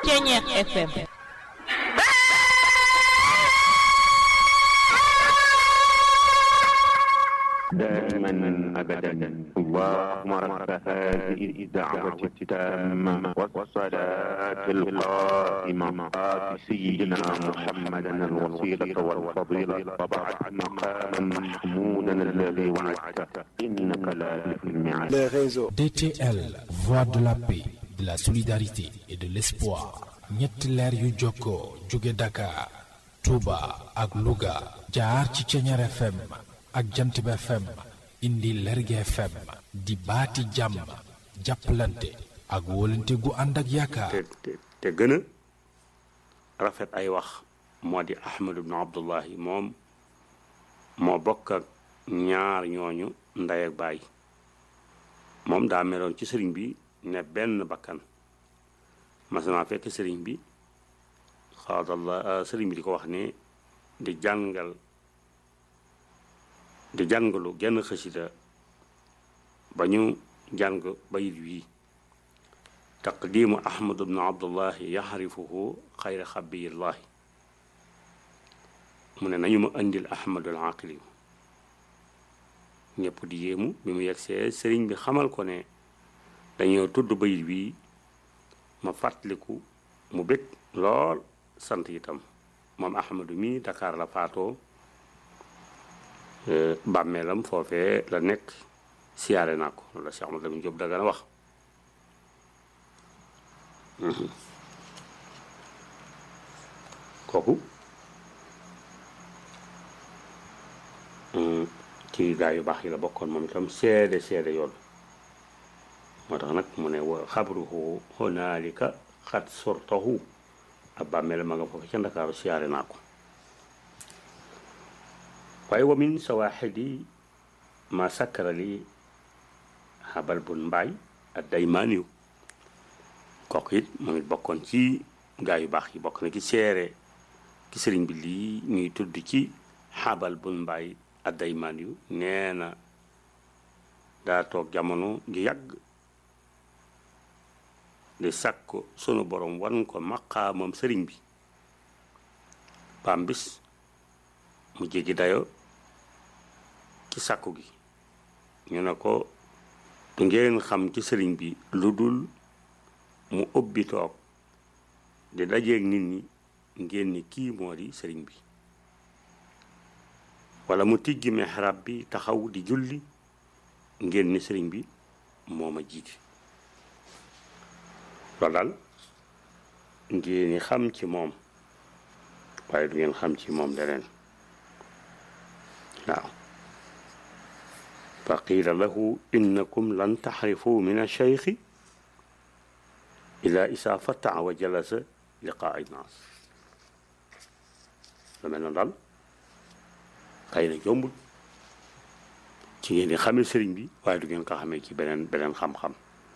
Ceñeex FM دائما ابدا اللهم رب هذه الدعوه التامه والصلاه القائمه آت سيدنا محمدا الوسيله والفضيله وبعد مقاما محمودا الذي وعدته انك لا تخلف الميعاد les réseaux. DTL, voix de la paix, de la solidarité et de l'espoir. ñetti leer yu jokkoo jóge Dakar, Touba ak Louga jaar ci Ceñeer FM ak Jantib FM indi Lerge FM di baati jàmm jàppalante ak wóolante gu ànd ak yaakaar. te te te gën a rafet ay wax moo di Ahmad ibnu Abdullahi moom moo bokk ak ñaar ñooñu ndey ak baay moom daa meloon ci sëriñ bi ne benn bakkan mas naa fekk sëriñ bi xaadallah sëriñ bi di ko wax ne di jàngal di jàngalu genn xësida ba ñu jàng bayit wii taqdimu ahmad bnu abdullahi yaxrifuhu xayra xabiyillahi mu ne nañu ma indil ahmadul aqili ñëpp di yéemu bi mu yegsee sëriñ bi xamal ko ne dañoo tudd bayit wii ma fàttaliku mu bég lool sant itam moom ahmadu mi Dakar la faatoo bàmmeelam foofee la nekk siyaare naa ko loolu la Cheikh Ahmad Lamine Diop Dagana wax kooku ci gaa yu baax yi la bokkoon moom itam seede seede yoon moo tax nag mu ne wa xabruhu honaalika xat sortahu ab bàmmeelam ma nga foofu ca Ndakaaru siyaare naa ko waaye wa min sawaaxidi ma sakkara li xabal bun mbaay ak daymaaniw kooku it moom it bokkoon ci gaa yu baax yi bokk na ci seere ki sëriñ bi lii ñuy tudd ci xabal bun mbaay ak daymaaniw nee na daa toog jamono ju yàgg di sàkk sunu borom wan ko maqaamam sëriñ bi pam bis mu jéggi dayo ci sàkku gi ñu ne ko du ngeen xam ci sëriñ bi lu dul mu ubbi toog di dajeeg nit ñi ngeen ni kii moo di sëriñ bi wala mu tijji mihrab bi taxaw di julli ngeen ni sëriñ bi moo ma jiite loolu daal ngeen ni xam ci moom waaye du ngeen xam ci moom leneen waaw fa qiila lahu innakum lan taxrifu min alcheikhi ila isa fataa wa jalasa liqaa naas lu mel noonu daal xëy na jombul ci ngeen di xamee sëriñ bi waaye du ngeen ko xamee ci beneen beneen xam-xam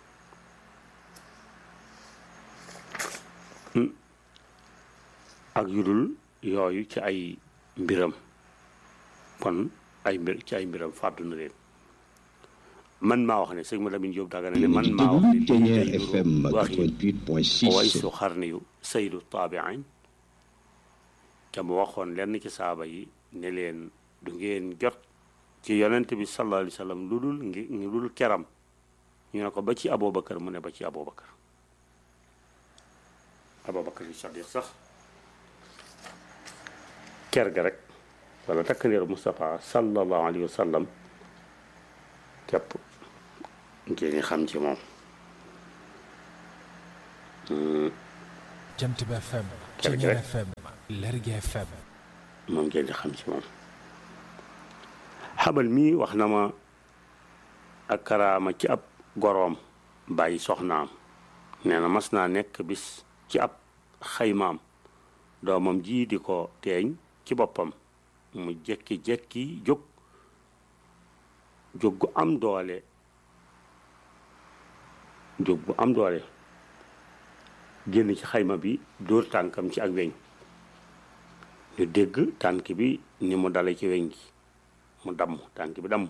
ak yudul yooyu ci ay mbiram kon ay mbir ci ay mbiram fàddu na leen man maa wax ne sëñ ma Lamine Diop Dagana ne man maa wax ne lii day FM nuru waxi 88.6 waysu xarni yu saydu taabiin te mu waxoon lenn ci saaba yi ne leen du ngeen jot ci yonent bi sallallahu alayhi wa sallam lu dul ngi lu dul keram ñu ne ko ba ci Aboubacar mu ne ba ci Aboubacar Aboubacar yu Sadiq sax ker ga rek wala takkandeeru Moustapha sallallahu alayhi wa sallam képp ngeen xam ci moom Jant bi FM Kër gi Ceñeer rek. FM Lerge FM moom ngeen di xam ci moom xabal mii wax na ma ak karaama ci ab goroom bàyyi soxnaam nee na mas naa nekk bis ci ab xaymaam doomam ji di ko teeñ ci boppam mu jekki-jekki jóg jóg gu am doole jóg bu am doole génn ci xayma bi dóor tànkam ci ak weñ ñu dégg tànk bi ni mu dale ci weñ gi mu damm tànk bi damm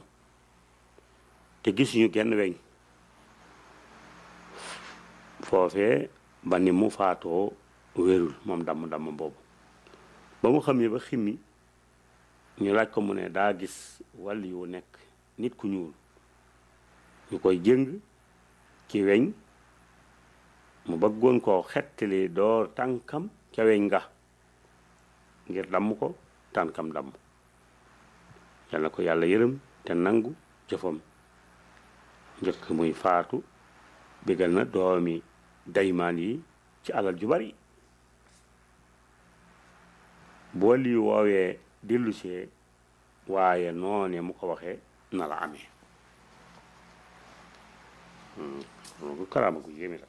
te gisuñu genn weñ foofee ba ni mu faatoo wérul moom damm-damm boobu ba mu xam ne ba ximmi ñu laaj ko mu ne daa gis wàll yu nekk nit ku ñuul ñu koy jëng ci weñ mu bëggoon koo xettali door tànkam ca weñ nga ngir damm ko tànkam damm yal na ko yàlla yërëm te nangu jëfam njëkk muy faatu bégal na doomi daymaan yi ci alal ju bari boo lii woowee dellusee waaye noone mu ko waxee na la amee loolu karaama gu yéeme la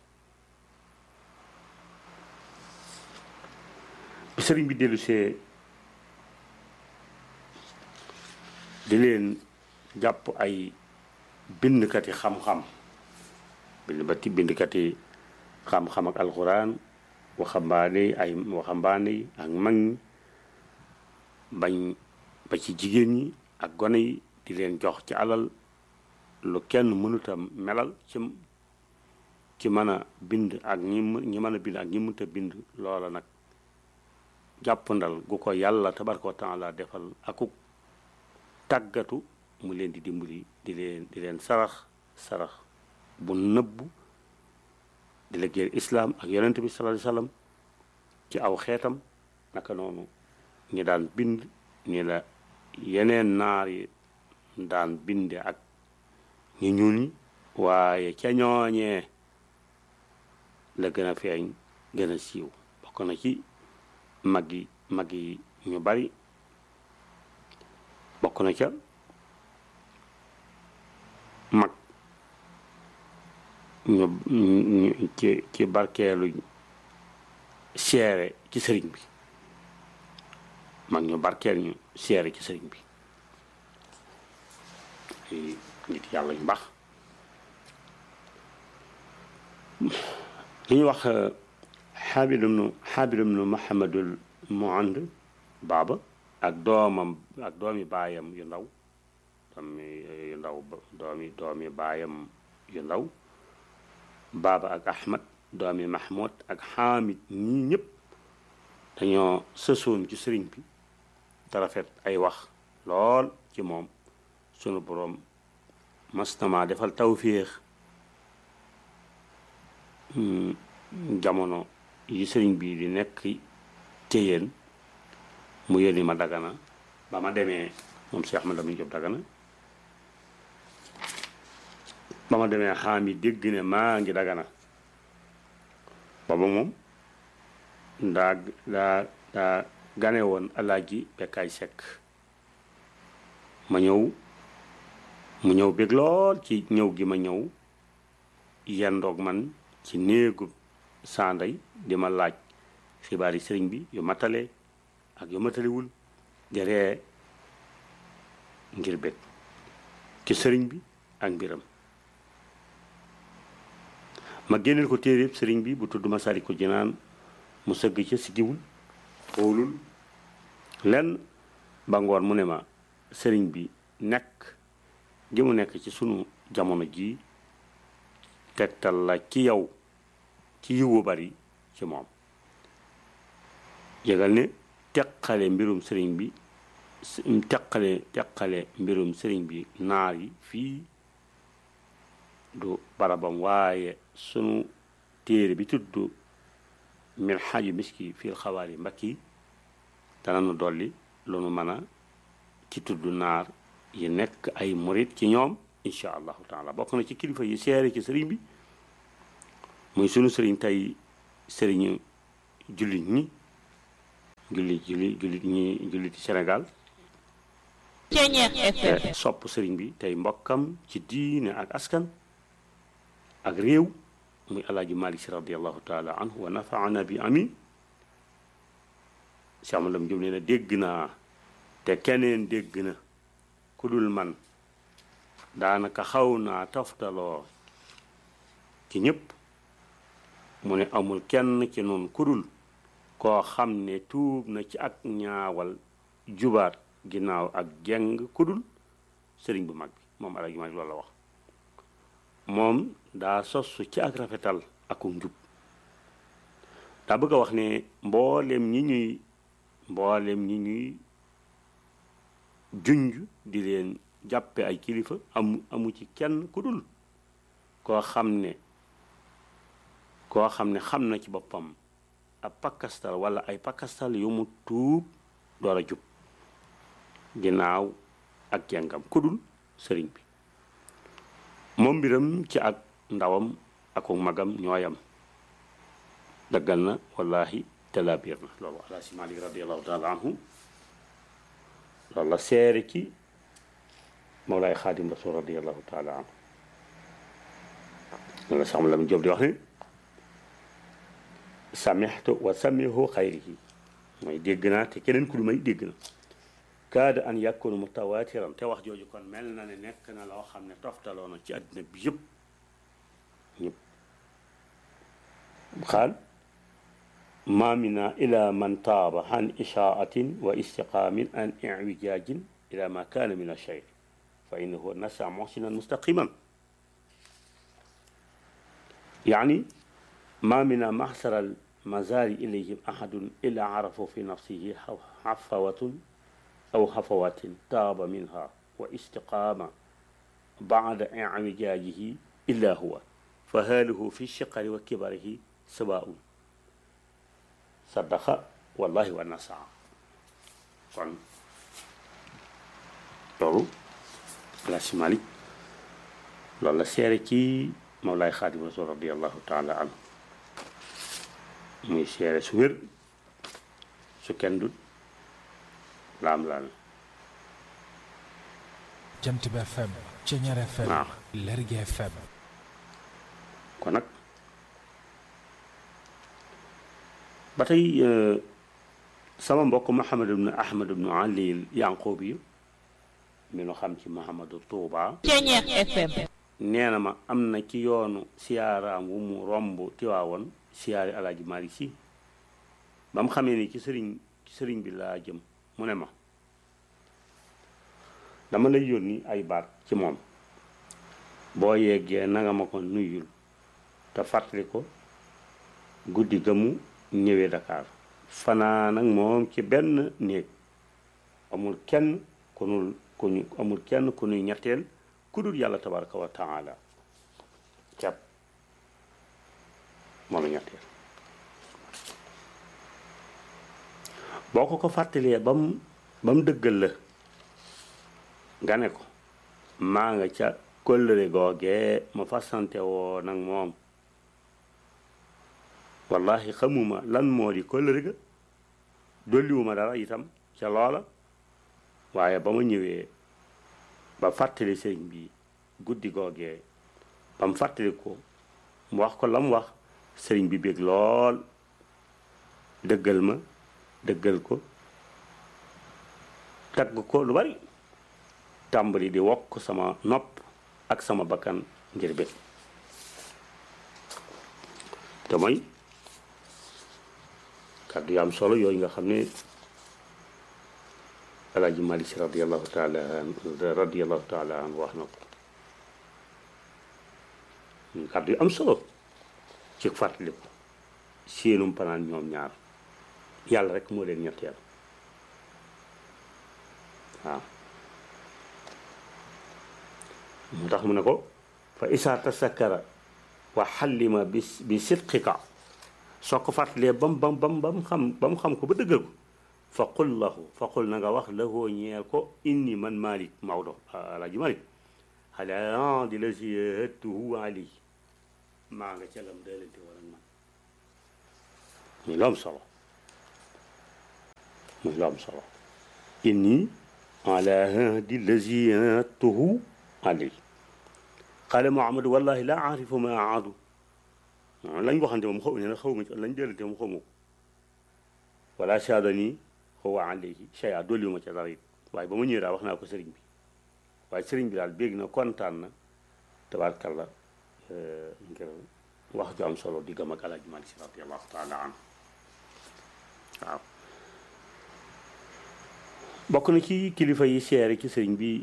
bi sëriñ bi dellusee di leen jàpp ay bindkati xam-xam bind ba ti bindkati xam-xam ak alxuraan waxambaane ay waxambaane yi ak mag ñi bañ ba ci jigéen ñi ak gone yi di leen jox ci alal lu kenn mënuta melal ci ci mën a bind ak ñi ñi mën a bind ak ñi mënta bind loola nag jàppandal gu ko yàlla tabaraka wa taala defal akuk tàggatu mu leen di dimbali di leen di leen sarax sarax bu nëbbu di liggéeyal islaam ak yonent bi sallallahu alayhi wasallam ci aw xeetam naka noonu ñi daan bind ni la yeneen naar yi daan binde ak ñi ñuul ñi waaye ca ñooñee la gën a feeñ gën a siiw bokk na ci mag yi mag yi ñu bari bokk na ca mag ñu ñu ci ci barkeelu seere ci sëriñ bi mag ñu barkeel ñu seere ci sëriñ bi ay nit yàlla ñu baax li ñuy wax xaabil ibnu xaabil ibnu mahamadul muand baaba ak doomam ak doomi baayam yu ndaw doomi yu ndaw doomi doomi baayam yu ndaw baaba ak ahmad doomi mahmoud ak xaamid ñii ñëpp dañoo sësoon ci sëriñ bi te rafet ay wax lool ci moom sunu boroom mastama defal tawféex jamono yi sëriñ bi di nekk téyeen mu yónni ma dagana ba ma demee moom Cheikh Ahmad Lamine Diop dagana ba ma demee xaami dégg ne maa ngi dagana booba moom daa daa daa gane woon alaaji bekkaay sekk ma ñëw mu ñëw bég lool ci ñëw gi ma ñëw yendoog man ci néegu sanday di ma laaj xibaar yi sëriñ bi yu matale ak yu matalewul di ree ngir bég ci sëriñ bi ak mbiram ma génneel ko téeréeb sëriñ bi bu tudd Masaalikul Jinaan mu sëgg ca siggiwul xoolul lenn ba ngoon mu ne ma sëriñ bi nekk gi mu nekk ci sunu jamono ji tegtal la ci yow ci yiwu bari ci moom yëgal ne teqale mbirum sëriñ bi teqale teqale mbirum sëriñ bi naar yi fii du barabam waaye sunu téere bi tudd min xaaju miski fii xawaari mbakki dana nu dolli lu nu mën a ci tudd naar yi nekk ay murit ci ñoom incha allahu taala bokk na ci kilifa yi seere ci sëriñ bi muy sunu sëriñ tey sëriñu jullit ñi jullit jullit jullit ñi jullit Sénégal sopp sëriñ bi tey mbokkam ci diine ak askan ak réew muy alaaji malik si radiallahu taala anhu wa nafaana bi amin si amalam jëm nee na dégg naa te keneen dégg na ku dul man daanaka xaw naa toftaloo ci ñépp mu ne amul kenn ci noonu ku dul koo xam ne tuub na ci ak ñaawal jubaat ginnaaw ak jeng ku dul sëriñ bu mag bi moom alaaji malik loolu la wax moom daa sosu ci ak rafetal aku njub daa bëgg a wax ne mboolem ñi ñuy mboolem ñi ñuy junj di leen jàppe ay kilifa amu amu ci kenn ku dul koo xam ne koo xam ne xam na ci boppam ab pakkastal wala ay pakkastal yu mu tuub door a jub ginnaaw ak jàngam ku dul sëriñ bi moom mbiram ci ak ndawam ak magam ñooyam daggal na wallahi talabiir na loolu ala si malik radiallahu taala anhu loolu la seere ci mawlaay xaadim rasul radiallahu taala anhu loolu la sax la mu jóob di wax ne samixtu wa samihu xayrihi mooy dégg naa te keneen ku lu may dégg na kaada an yakunu mutawatiran te wax jooju kon mel na ne nekk na loo xam ne toftaloo na ci àddina bi yëpp ñëpp xaal ma mina ila man taaba an ishaatin wa istiqaamin an iwijaajin ila ma kaana min alcheyr fa innahu nasa muhsinan mustaqiman يعني ما من محسر المزار إليهم أحد إلا عرفوا في نفسه حفوة أو حفوات تاب منها واستقام بعد اعوجاجه إلا هو فهاله في الشقر وكبره سواء صدق والله والنسع kon loolu la si Malik loolu la seere ci Mawlaay Xaadim Rasul radiallahu taala anhu muy seere su wér su kenn dut laam laam jant bi FM Ceñeer FM waaw Lergui FM kon nag ba tey sama mbokk Mouhamad ibn Ahmad ibn Ali Yanqoobi yi mi nu xam ci Mouhamadu Tuuba Ceñeer FM nee na ma am na ci yoonu siyaaraam wu mu romb tiwaawoon siyaari alaaji Maalik Si ba mu xamee ni ci sëriñ ci sëriñ bi laa jëm mu ne ma dama lay yónni ay baat ci moom boo yeggee nanga ma ko nuyul te fàttali ko guddi ga mu ñëwee Dakar fanaan ak moom ci benn néeg amul kenn ku nu ku ñu amul kenn ku nuy ñetteel ku dul yàlla tabaraka wa taala cap moom la ñetteel boo ko ko fàttalee ba mu ba mu dëggal la nga ne ko maa nga ca kóllëre googee ma fasante woo nag moom wallahi xamuma lan moo di kóllëre ga dolliwuma dara itam ca loola waaye ba ma ñëwee ba fàttali sëriñ bi guddi googee ba mu fàttali ko mu wax ko la mu wax sëriñ bi bég lool dëggal ma dëggal ko tagg ko lu bari tàmbali di wokk sama nopp ak sama bakkan ngir bég te mooy kàddu yu am solo yooyu nga xam ne alaaji Malik Si radiallahu taala an radiallahu taala an wax na ko kàddu yu am solo ci fàttaliku seenum panaan ñoom ñaar yàlla rek moo leen ñetteel waaw moo tax mu ne ko fa isaa tasakkara wa xallima bi bi sidqika soo ko fàttalee bam bam bam bam xam ba mu xam ko ba dëggal ko fa qul lahu fa qul na nga wax lahoo ñeel ko inni man malik Maodo alaaji malik xalaa di la si hëttuhu ali maa nga ca lam daalante wala man muy lu am solo muy lu am solo inni ala hadi lazi hëttuhu ali qaala Muhammad wallahi la aarifu ma aadu lañ waxante moom xaw ne na xaw ma ci lañ daalante moom xaw ma ko wala saadani huwa alayhi shay'a dolliwu ma ca dara it waaye ba ma ñëwee daal wax naa ko sëriñ bi waaye sëriñ bi daal bégg na kontaan na tabaarkalla ngir wax ju am solo di gëm ak Alaaji Maalik Si radiyallahu taala anhu waaw bokk na ci kilifa yi seere ci sëriñ bi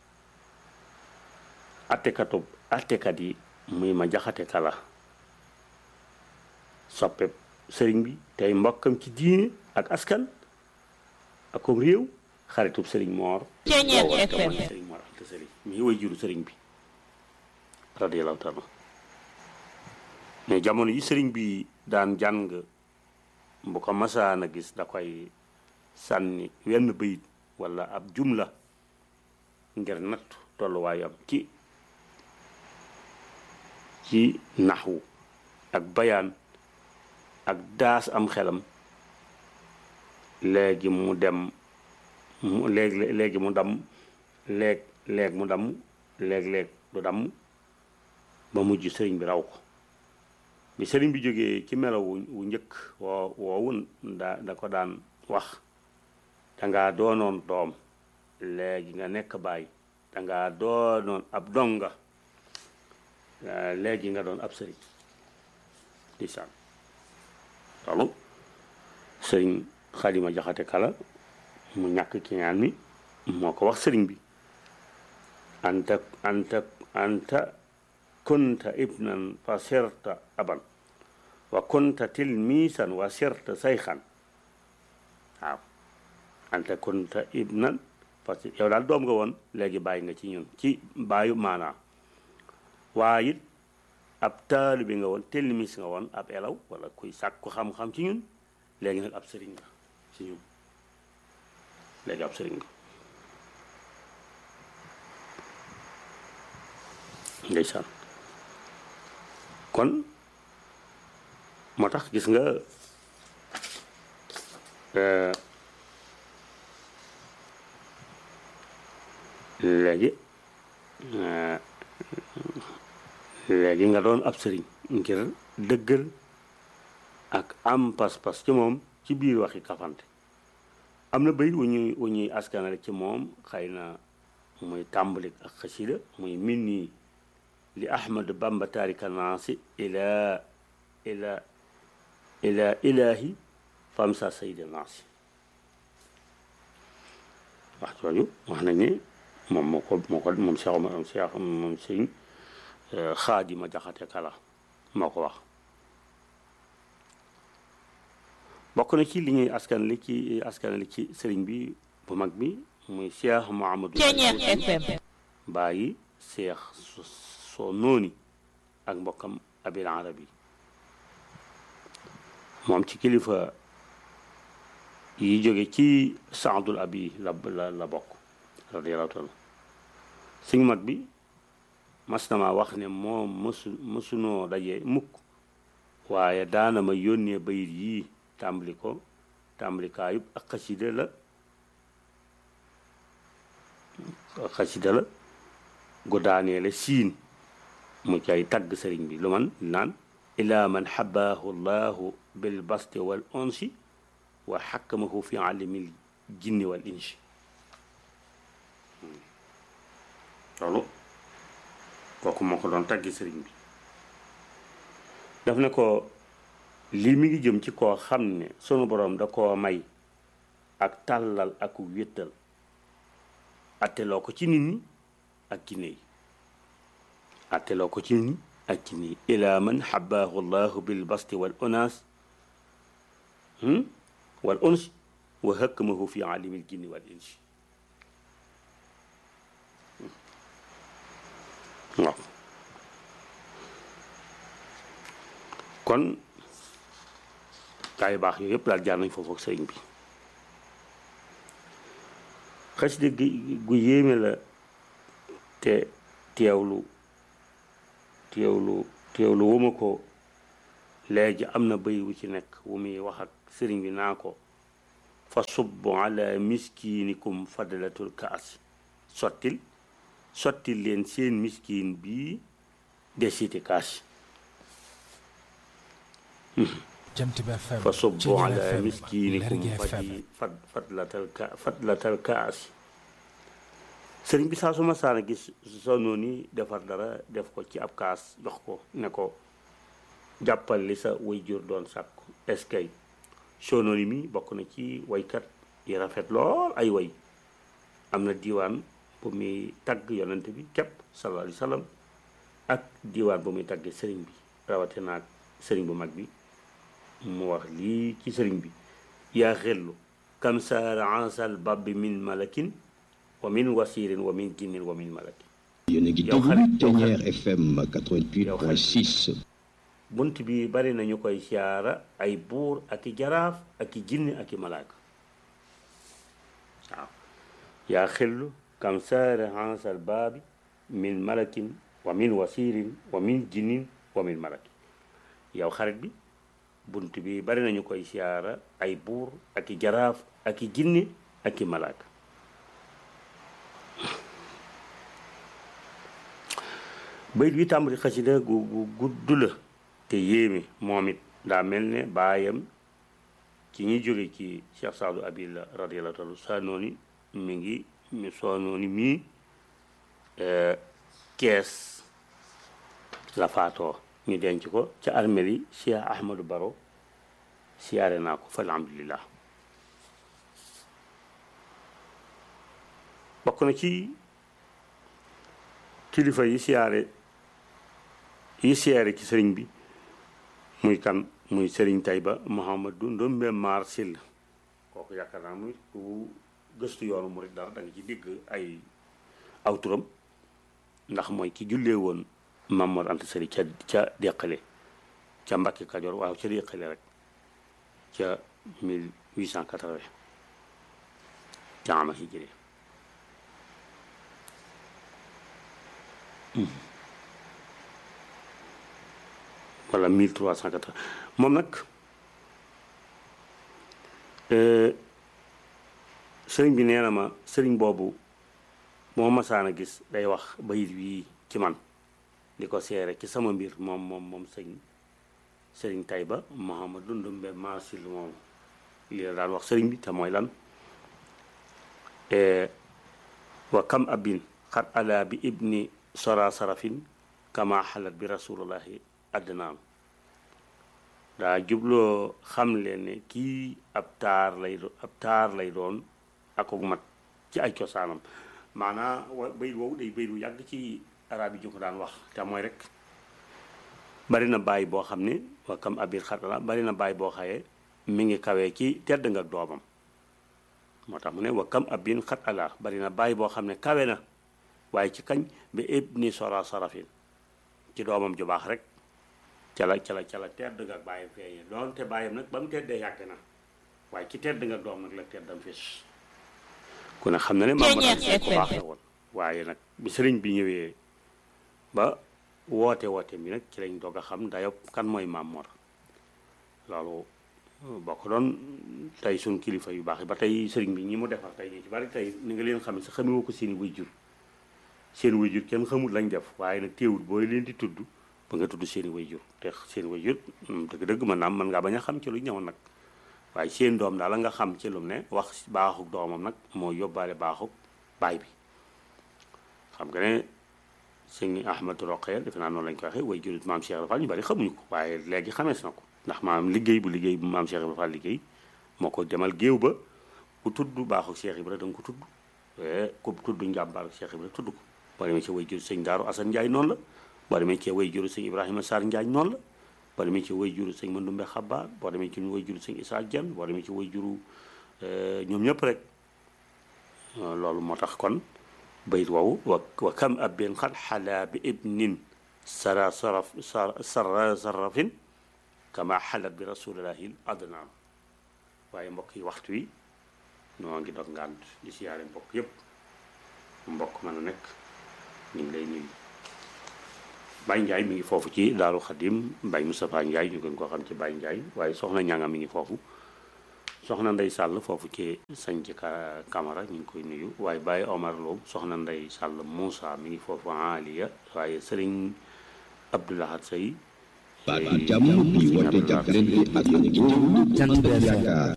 attekatu attekat yi muy ma jaxate kala soppe sëriñ bi tey mbokkam ci diine ak askan ak comme réew xaritub sëriñ moor Ceeñeer woo woon te FM. mooy sëriñ moor ante sëriñ mi way juru sëriñ bi radiyallahu taala mais jamono yi sëriñ bi daan jàng bu ko masaan a gis da koy sànni wenn bayit wala ab jumla ngir natt tolluwaayam ci ci naxwu ak bayaan ak daas am xelam léegi mu dem mu léegi léegi mu dam léeg léeg mu dam léeg-léeg du dam ba mujj sëriñ bi raw ko bi sëriñ bi jógee ci melaw wu wu njëkk woo woowu da da ko daan wax dangaa doonoon doom léegi nga nekk baay dangaa doonoon ab donga eh, léegi nga doon ab sëriñ di saan loolu sëriñ xalima jaxate kala mu ñàkk ki ñaan mi moo ko wax sëriñ bi anta anta anta kunta ibnan fa sirta aban wa kunta tilmisan wa sirta sayxan waaw anta kunta ibnan parce que yow daal doom nga woon léegi bàyyi nga ci ñun ci bàyyu maanaa waaye it ab taalibe nga woon tilmis nga woon ab elaw wala kuy sàkku xam-xam ci ñun léegi nag ab sëriñ nga ci ñun léegi ab sëriñ nga ndeysaan kon moo tax gis nga euh, léegi euh, léegi nga doon ab sëriñ ngir dëggal ak am pas-pas ci moom ci biir waxi kafante am na bayit wu ñuy wu ñuy askanale ci moom xëy na muy tàmbalik ak xasida muy min nii li ahmad bamba taarika naasi ila ila ila ilahi famsa sayida naasi wax jooju wax nañ ne moom moo ko moo ko moom Cheikh moom Cheikh moom sëñ xaadima jaxate kala moo ko wax bokk na ci li ñuy askan li ci askan li ci sëriñ bi bu mag bi muy Cheikh Mouhamadou Ceeñeer FM. bàyyi Cheikh soo nooni ak mbokkam abil arabi moom ci kilifa yi jóge ci saadul abi la la la bokk radiyallahu taala suñu mag bi mas na ma wax ne moom mësu mësunoo daje mukk waaye daana ma yónnee bayit yii tàmbali ko tàmbalikaayub ak xasida la ak xasida la gu daaneele siin mu cay tagg sëriñ bi lu man naan ila man xabaahu llahu bil basti wal onsi wa xakkamahu fi alimil jinni wal insi loolu kooku moo ko doon taggi sëriñ bi daf ne ko lii mi ngi jëm ci koo xam ne sunu boroom da koo may ak tàllal ak wéttal atteloo ko ci nit ñi ak jinne yi atteloo ko ci nit ñi ak jinne yi ila man xabaahu llahu bil basti wal onas wal ons wa hakkamahu fi alimil jinni wal insi waaw kon gaa yu baax yooyu yëpp daal jaar nañ foofu ak sëriñ bi xasida gi gu yéeme la te teewlu teewlu teewlu wu ma ko léegi am na bëy wu ci nekk wu muy wax ak sëriñ bi naa ko fa subbu ala miskinikum fadlatul kaas sottil sottil leen seen miskin bii desiti kaas Jant bi FM fa subbu Ceeñeer ala FM miskinikum Lergui FM fadi fad fadlatal ka fadlatal kaas sëriñ bi saa su ma saana gis sonoo ni defar dara def ko ci ab kaas jox ko ne ko jàppal li sa way jur doon sàkku eskay sonoo mi bokk na ci waykat yi rafet lool ay way am na diiwaan bu muy tagg yonent bi képp sallallahu alayhi wa sallam ak diiwaan bu muy taggee sëriñ bi rawatina ak sëriñ bu mag bi mu wax lii ci sëriñ bi yaa xellu kam saara ansal babbi min malakin wa min wasirin wa min jinnin wa min malakin yéen a ngi yow xarit déglu yow xarit. Ténière FM 88.6 bunt bi bari nañu koy siyaara ay buur ak i jaraaf ak i jinni ak i malaaka waaw yaa xellu kam saara ansal baabi min malakin wa min wasirin wa min jinnin wa min malakin yow xarit bi bunt bi bari nañu koy siyaara ay buur ak i jaraaf ak i jinni ak i malaaka bayit bi tàmbali xasida gu gu gudd la te yéeme moom it daa mel ne baayam ci ñi jóge ci Cheikh Saadu Abil radiyallahu taala sanooni mi ngi mi soonooni mii kees la faatoo ñu denc ko ca armeel yi Cheikh Ahmadou Baro siyaare naa ko fa alhamdulillah bokk na ci kilifa yi siyaare yi siyaare ci sëriñ bi muy kan muy sëriñ Tayba Mouhamadou Ndombe Mar Sill kooku yaakaar naa muy ku gëstu yoonu murid dara da nga ci digg ay aw turam ndax mooy ki jullee woon Mamoor Anta Sali ca ca deqale ca Mbàkke Kajoor waaw ca deqale rek ca 1880 ca ama hijri wala 1380 moom nag sëriñ bi nee na ma sëriñ boobu moo masaan a gis day wax bayit wii ci man di ko seere ci sama mbir moom moom moom sëñ sëriñ Tayba Mouhamadou Ndumbe Maasil moom lii la daan wax sëriñ bi te mooy lan wa kam abin xat ala bi ibni sora sarafin kama xalat bi rasulullahi adnaam daa jubloo xam leen ne kii ab taar lay do ab taar lay doon akuk mat ci ay cosaanam maanaa wa bayit woowu day bayit wu yàgg ci arab yi ñu ko daan wax te mooy rek bari na bàyyi boo xam ne wa kam abir xatala bari na bàyyi boo xaye mi ngi kawee ci tedd nga doomam moo tax mu ne wa kam abin xat ala bari na bàyyi boo xam ne kawe na waaye ci kañ bi ibni sora sarafin ci doomam ju baax rek ca la ca la ca la tedd nga bàyyam feeñee doonte bàyyam nag ba mu teddee yàgg na waaye ci tedd nga doom nag la teddam fis ku ne xam na ne maam ko baax la woon waaye nag bi sëriñ bi ñëwee ba woote woote bi nag ci lañ doog a xam dayob kan mooy maam Mor loolu boo ko doon tey suñ kilifa yu baax yi ba tey sëriñ bi ñi mu defar tey ñu ci bari tey ni nga leen xam ne sa xamewoo ko seeni way jur seen way jur kenn xamul lañ def waaye nag teewul booy leen di tudd ba nga tudd seeni way jur te seeni way jur dëgg-dëgg mën naa mën ngaa bañ a xam ci lu ñëw nag waaye seen doom daal la nga xam ci lu ne wax baaxuk doomam nag moo yóbbaale baaxuk baay bi xam nga ne sëñ Ahmadou Roqee defe naa noonu lañ ko waxee way jur maam Cheikh Fall ñu bari xamuñu ko waaye léegi xamees na ko ndax maam liggéey bu liggéey bu maam Cheikh Fall liggéey moo ko demal géew ba ku tudd baaxuk Cheikh Ibra da nga ko tudd ku tudd njàmbaaru Cheikh Ibra tudd ko boo demee ci way jur sëñ Daaru Asan Njaay noonu la boo demee ci way juru sëñ Ibrahima Sarr Njaañ noonu la boo demee ci way juru sëñ Mandumbe Xabaar boo demee ci way juru sëñ Isaa Jan boo demee ci way juru ñoom ñëpp rek loolu moo tax kon bayit woowu wa wa kam abin xat xalaa bi ibnin sara saraf sara sarafin kama xalat bi rasulillahi adnaan waaye mbokk yi waxtu wi noo ngi dog ngànt di siyaare mbokk yépp mbokk mën a nekk ñu ngi lay nuyu Baye Ndiaye mi ngi foofu ci Daaru Xadim Baye Moustapha Ndiaye ñu gën koo xam ci Baye Ndiaye waaye soxna ñanga mi ngi foofu soxna Ndey Sàll foofu ci sañ ci Camara ñu ngi koy nuyu waaye Baye Omar Lo soxna Ndey Sàll Moussa mi ngi foofu Aliya waaye Sëriñ Abdoulahat Sey baatu jàmm bi woote jàppalante ak yéen a ngi déglu Jant bi yaakaar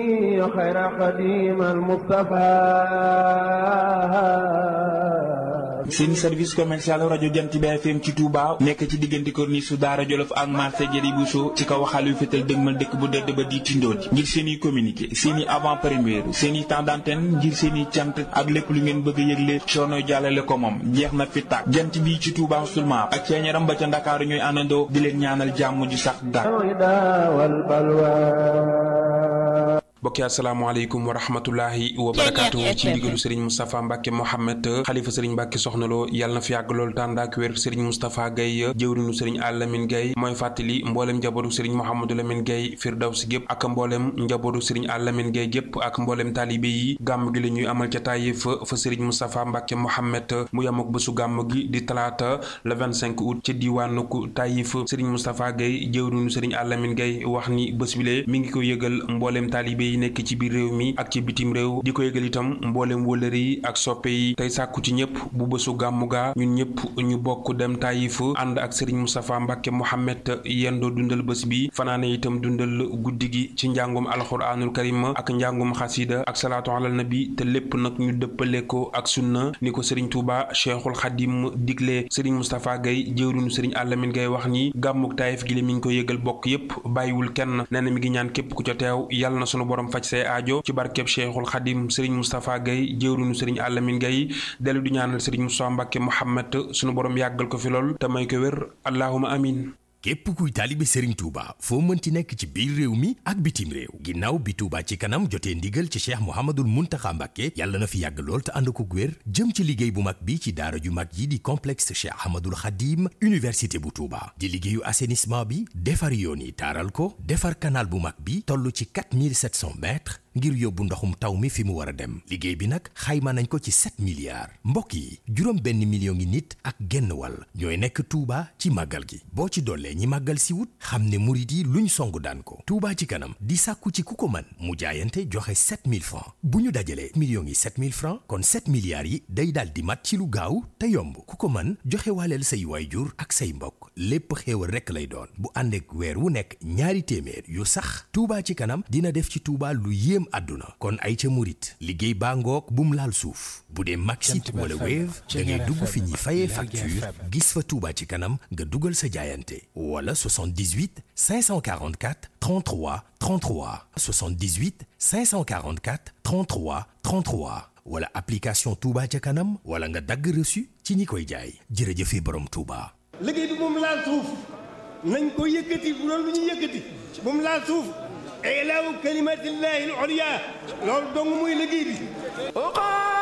خير قديم المصطفى seen service commercial rajo Jant bi FM ci Touba nekk ci diggante corniche su Daara Jolof ak marché Jëri Bousso ci kaw waxal yu fétal dëgmal dëkk bu dëdd ba di tindoon ngir seen i communiqué seen i avant première seen i temps d'antenne ngir seen i cant ak lépp lu ngeen bëgg a yëgle coono jàllale ko moom jeex na fi tàkk jant bi ci Touba seulement ak ceeñaram ba ca Ndakaaru ñooy àndandoo di leen ñaanal jàmm ju sax dàkk bokki asalaamaaleykum wa rahmatullahi wa barakaatu ci ndigalu sëriñ Moustapha Mbacke Mohamed xalifa sëriñ Mbacke soxna loo yàlla na fi yàgg lool tànd ak wér sëriñ Moustapha Gaye jëwrinu sëriñ Alamine Gaye mooy fàttali mboolem njabootu sëriñ Mouhamadou Lamine Gaye Firdawsi gépp ak mboolem njabootu sëriñ Alamine Gaye gépp ak mboolem taalibe yi gàmm gi la ñuy amal ca Taïf fa sëriñ Moustapha Mbacke Mohamed mu yam ak bésu gàmm gi di talaata le 25 août ci diwaanu Taïf sëriñ Moustapha Gaye jëwrinu sëriñ Alamine Gaye wax ni bés bile mi ngi ko yëgal mboolem taalibe yi nekk ci biir réew mi ak ci bitim réew di ko yëgal itam mboolem wëlëre yi ak soppe yi tey sàkku ci ñëpp bu bésu gàmmu gaa ñun ñëpp ñu bokk dem Taïf ànd ak Serigne Moustapha Mbacke Mohamed yendoo dundal bés bi fanaane itam dundal guddi gi ci njàngum alxuraanul karim ak njàngum xasida ak salaatu alal nabi te lépp nag ñu dëppale ko ak sunna ni ko Serigne Touba Cheikhul Khadim digle Serigne Moustapha Gaye jëwrinu Serigne Alamine Gaye wax ni gàmmuk Taïf gi la mi ngi ko yëgal bokk yépp bàyyiwul kenn nee na mi ngi ñaan képp ku ca teew yàlla na sunu borom faj say aajo ci barkeb Cheikhul Khadim Serigne Moustapha Gaye jëwrinu Serigne Alamine Gaye dellu di ñaanal Serigne Moustapha Mbacke Mohamed sunu borom yàggal ko fi lool te may ko wér allahuma amin képp kuy taalibe Serigne Touba foo mënti nekk ci biir réew mi ak bitim réew ginnaaw bi Touba ci kanam jotee ndigal ci Cheikh Mouhamadul Mountakha Mbacké yàlla na fi yàgg lool te ànd ko wér jëm ci liggéey bu mag bi ci daara ju mag yi di complexe Cheikh Ahmadul Khadim université bu Touba di liggéeyu assainissement bi defar yoon yi taaral ko defar canal bu mag bi toll ci 4700 mètres ngir yóbbu ndoxum taw mi fi mu war a dem liggéey bi nag xayma nañ ko ci 7 milliards mbokk yi juróom benn million ngi nit ak genn wàll ñooy nekk Touba ci màggal gi boo ci dollee ñi màggal si wut xam ne murit yi luñ song daan ko Touba ci kanam di sàkku ci ku ko man mu jaayante joxe 7000 francs bu ñu dajalee millions yi 7000 francs kon 7 milliards yi day daal di mat ci lu gaaw te yomb ku ko man joxe waaleel say waayjur ak say mbokk lépp xéewal rekk lay doon bu ànd ak weer wu nekk ñaari téeméer yu sax Touba ci kanam dina def ci Touba lu yéem àdduna kon ay ca murit liggéey baa ngoog bum laal suuf bu dee Maxit wala Wave da ngay dugg fi ñuy fayee facture gis fa Touba ci kanam nga dugal sa jaayante wala 78 544 33 33 78 544 33 33 wala application Touba ca kanam wala nga dagg reçu ci ñi koy jaay jërëjëfe borom Touba. liggéey bi moom laal suuf nañ ko yëkkati bu doon lu ñu yëkkati moom laal suuf ilaahu kalimatillahi al-ulya loolu dong muy liggéey bi